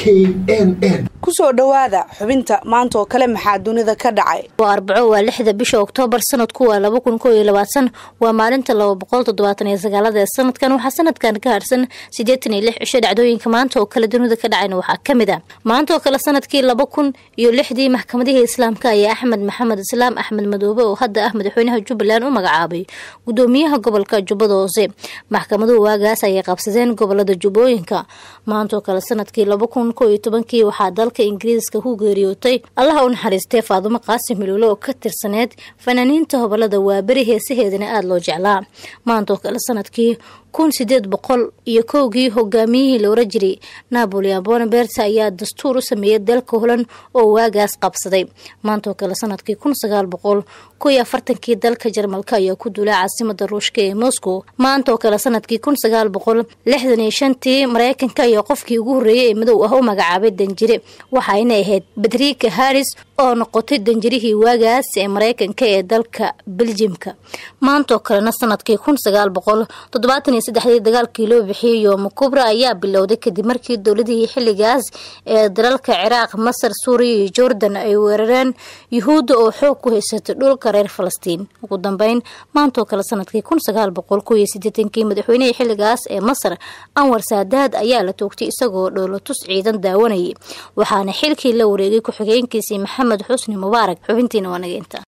n n kusoo dhowaada xubinta maanta oo kale maxaa dunida ka dhacay waa arbaco waa lixda bisha oktoobar sanadku waa laba kun koo iyo labaatan waa maalinta laba boqol toddobaatan iyo sagaalada ee sanadkan waxaa sanadkan ka harsan siddeetan iyo lix cisho dhacdooyinka maanta oo kale dunida ka dhacayna waxaa ka mid a maanta oo kale sanadkii laba kun iyo lixdii maxkamadihii islaamka ayaa axmed maxamed islaam axmed madoobe oo hadda ah madaxweynaha jubbaland u magacaabay gudoomiyaha gobolka jubbada hoose maxkamaduhu waagaas ayay qabsadeen gobolada jubbooyinka maanta oo kale sanadkii laba kun koo iyo tobankii waxaa dalka ingiriiska ku geeriyootay allaha u naxariistay faadumo qaasim hiluule oo ka tirsaneed fanaaniinta hobolada waaberi heesaheedana aada loo jeclaa maanta oo kale sanadkii kun sideed boqol iyo kowgii hogaamiyihii la oran jiray napoleon bonabert ayaa dastuur u sameeyay dalka holan oo waagaas qabsaday maanta oo kale sanadkii kun sagaal boqol ko iyo afartankii dalka jarmalka ayaa ku duulay caasimada ruushka ee moscow maanta oo kale sanadkii kun sagaal boqol lixdan iyo shantii mareykanka ayaa qofkii ugu horreeyay ee madow ah u magacaabay danjire waxayna ahayd badrika harris oo noqotay danjirihii waagaas ee mareykanka ee dalka beljimka maanta oo kalena sanadkii kun sagaal boqol toddobaatan iyo saddexdii dagaalkii loo bixiyey yooma kubra ayaa bilowday kadib markii dowladihii xilligaas ee dalalka ciraaq masar suuriya iyo jordan ay weerareen yuhuudda oo xoog ku haysatay dhulka reer falastiin ugu dambeyn maanta oo kale sanadkii kun sagaal boqol kow iyo siddeetankii madaxweynihii xilligaas ee masar anwar saadaad ayaa la toogtay isagoo dhoolatus ciidan daawanayay waxaana xilkii la wareegay ku-xigeenkiisii maxamed xusni mubaarak xubintiina waa nageynta